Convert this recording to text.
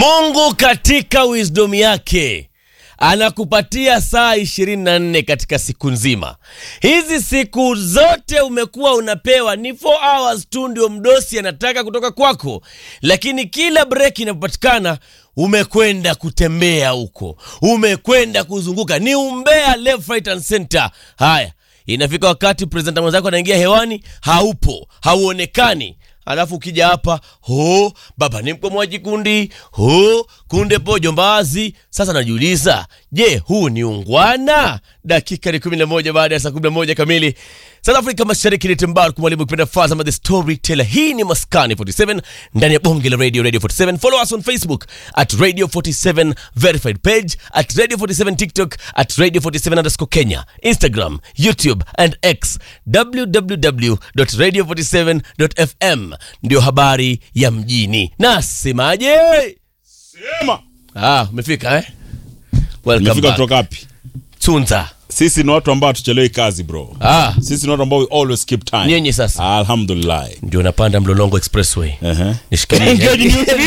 Mungu katika wisdom yake anakupatia saa 24 katika siku nzima. Hizi siku zote umekuwa unapewa ni 4 hours tu, ndio mdosi anataka kutoka kwako, lakini kila break inapopatikana umekwenda kutembea huko, umekwenda kuzunguka, ni umbea left, right and center. Haya, inafika wakati presenta mwenzako anaingia hewani, haupo, hauonekani alafu ukija hapa ho baba ni mkomoaji kundi ho kunde pojo mbazi. Sasa najiuliza, je, huu ni ungwana? Dakika ni 11 baada ya saa 11 kamili South Afrika Mashariki. Ni Timbar mwalimu kipenda Fazama the Storyteller. Hii ni Maskani 47 ndani ya bonge la radio Radio 47. Follow us on Facebook at Radio 47 verified page at Radio 47 TikTok at Radio 47 underscore Kenya, Instagram, YouTube and X www.radio47.fm ndio habari ya mjini. Nasemaje? Sema. Ah, umefika eh? Welcome Umefika back. kutoka wapi? Tunza. Sisi ni watu ambao hatuchelewi kazi bro. Ah, Sisi ni watu ambao we always keep time. Nyinyi sasa. Alhamdulillah. ndio napanda Mlolongo Expressway. Ehe. Nishikilie.